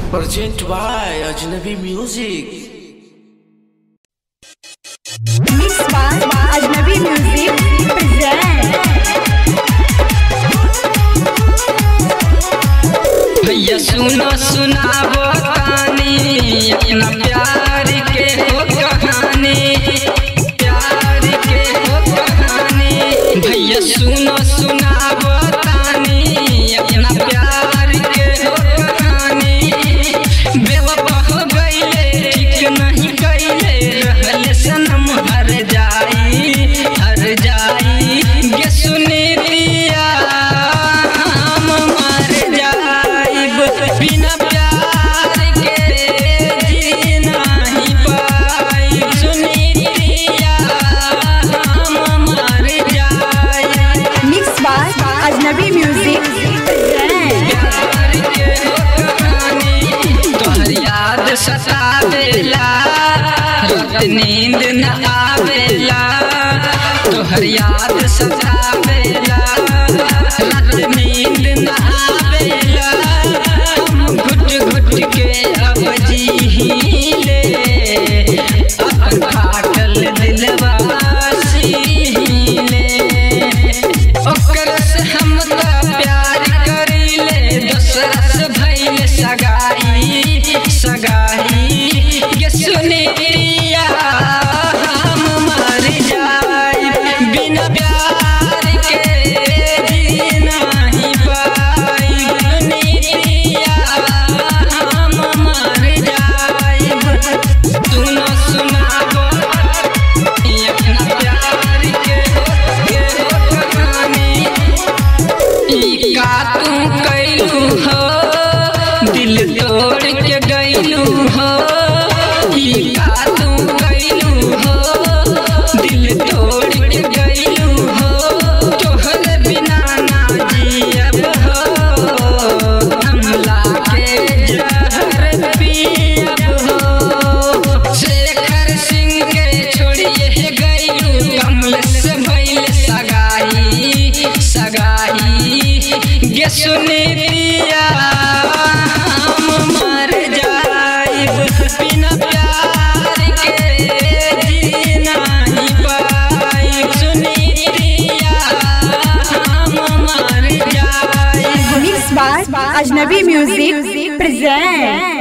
Present by Ajnabi Music. Mixed by Ajnabi Music present. भैया सुनो सुनाबो कहानी अपना प्यार के हो कहानी प्यार के हो कहानी भैया सुनो सुनाबो कहानी अपना प्यार के हो कहानी बेवफा हो गईले ठीक नहीं कईले रहले सनम हर जाई हर जाई गे सुनी दिया हम मर जाइब बिना प्यार के जी नहीं पाइब सुनी दिया हम मर जाइब Mixed by Ajnabi Music present. प्यार के हो कहानी तोहर याद सतावेला रात नींद न आवेला तोहर याद सतावेला रात नींद न आवेला हम घुट घुट के अब जीले अपन फाटल दिलवा सीले ओकर से हम त प्यार करीले दूसरा से भइले सगाई सगाई ये सुनी प्रिया हम मर जाई बिना प्यार के जी नहीं पाई सुनी प्रिया हम मर जाई सुनो सुनाबो अपना प्यार के के कहानी ई का तू कैलू हो दिल तोड़ के गैलू हो ई का तू कैलू हो दिल तोड़ के गैलू हो तोहर बिना ना जियब हो हमला के जहर पियब हो शेखर सिंह के छोड़िए गैलू कमल से भइल सगाई सगाई गे सुनी दिया हम मर जाइब बिना प्यार के जी नहीं पाइब सुनी दिया हम मर जाइब Mixed by Ajnabi Music present.